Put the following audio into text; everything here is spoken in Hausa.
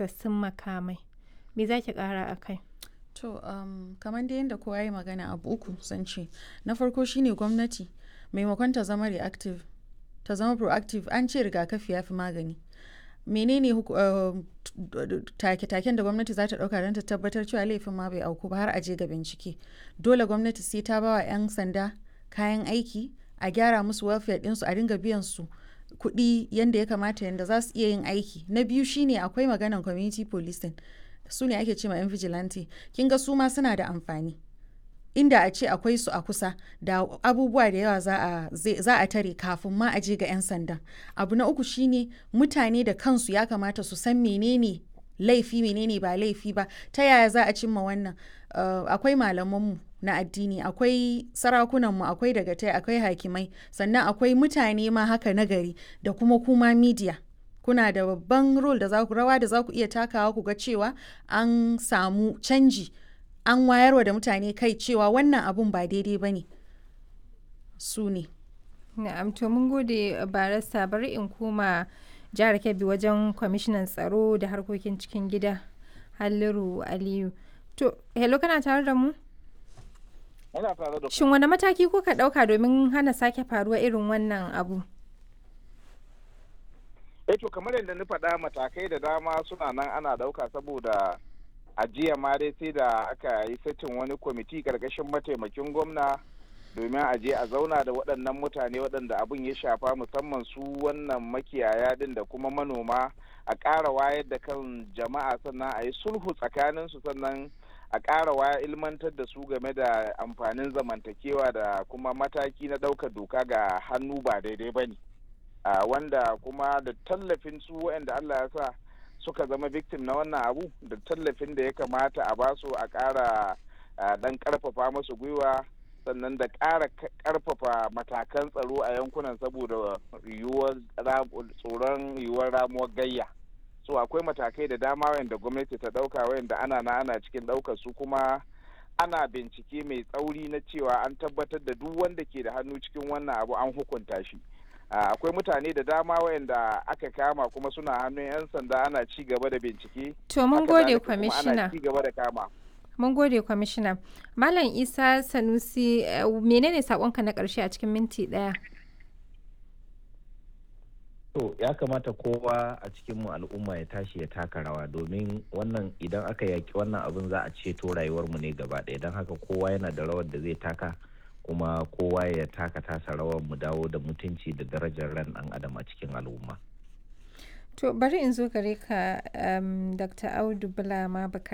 isassun makamai me za ki kara a kai To, um, kamar da yadda kowa ya magana abu uku zan ce. Na farko shine gwamnati maimakon ta zama reactive, ta zama proactive an ce rigakafi ya fi magani. Menene uh, take-taken da gwamnati za ta ɗauka don ta tabbatar cewa laifin ma bai auku ba har a je ga bincike. Dole gwamnati sai ta ba wa 'yan sanda kayan aiki, a gyara musu welfare ɗinsu, a dinga biyan su kuɗi yadda ya kamata yadda za su iya yin aiki. Na biyu shine akwai maganan community policing. su ne ake ce ma 'yan vigilante kin ga su ma suna da amfani inda a ce akwai su a kusa da abubuwa da yawa za a tare kafin ma a je ga 'yan sandan abu na uku shine mutane da kansu ya kamata su san menene laifi menene ba laifi ba ta yaya za a cimma wannan uh, akwai malamanmu na addini akwai sarakunanmu akwai dagatai akwai hakimai sannan akwai mutane ma haka nagari da kuma kuma media kuna da babban role da za ku rawa da za ku iya takawa ku ga cewa an samu canji an wayarwa da mutane kai cewa wannan abun ba daidai ba ne su ne na'am to mun gode barasta bari in koma jihar kebbi wajen kwamishinan tsaro da harkokin cikin gida halliru aliyu to hello kana tare da mu shin wani mataki kuka ɗauka domin hana sake faruwa irin wannan abu eh to kamar yadda na faɗa matakai da dama suna nan ana ɗauka saboda ajiya ma dai sai da aka yi satin wani kwamiti ƙarƙashin mataimakin gwamna domin a je a zauna da waɗannan mutane waɗanda abin ya shafa musamman su wannan makiyaya din da kuma manoma a ƙara wayar da kan jama'a sannan a yi sulhu tsakaninsu sannan a ƙara waya ilmantar da su game da amfanin zamantakewa da kuma mataki na ɗaukar doka ga hannu ba daidai ba ne. Uh, wanda kuma da tallafin su waɗanda Allah ya sa suka zama victim na wannan abu da tallafin da ya kamata a basu a ƙara dan ƙarfafa masu gwiwa sannan da ƙara ƙarfafa matakan tsaro a yankunan saboda yiwuwar tsoron yiwuwar ramuwar gayya so akwai matakai da dama wayanda gwamnati ta ɗauka wayanda ana na ana cikin ɗaukar su kuma ana bincike mai tsauri na cewa an tabbatar da duk wanda ke da hannu cikin wannan abu an hukunta shi akwai mutane da dama wayanda aka kama kuma suna hannun 'yan sanda ana ci gaba da bincike to mun gode kwamishina ci gaba da kama mun gode kwamishina malam isa sanusi menene sakonka na karshe a cikin minti daya to ya kamata kowa a cikin mu al'umma ya tashi ya taka rawa domin wannan idan aka yaki wannan abin za a ceto rayuwarmu ne gaba ɗaya don haka kowa yana da rawar da zai taka kuma kowa ya taka tasa rawar mu dawo da mutunci da darajar ran dan adam a cikin al'umma. To bari in zo gare ka um, Dr. Audu Bula ma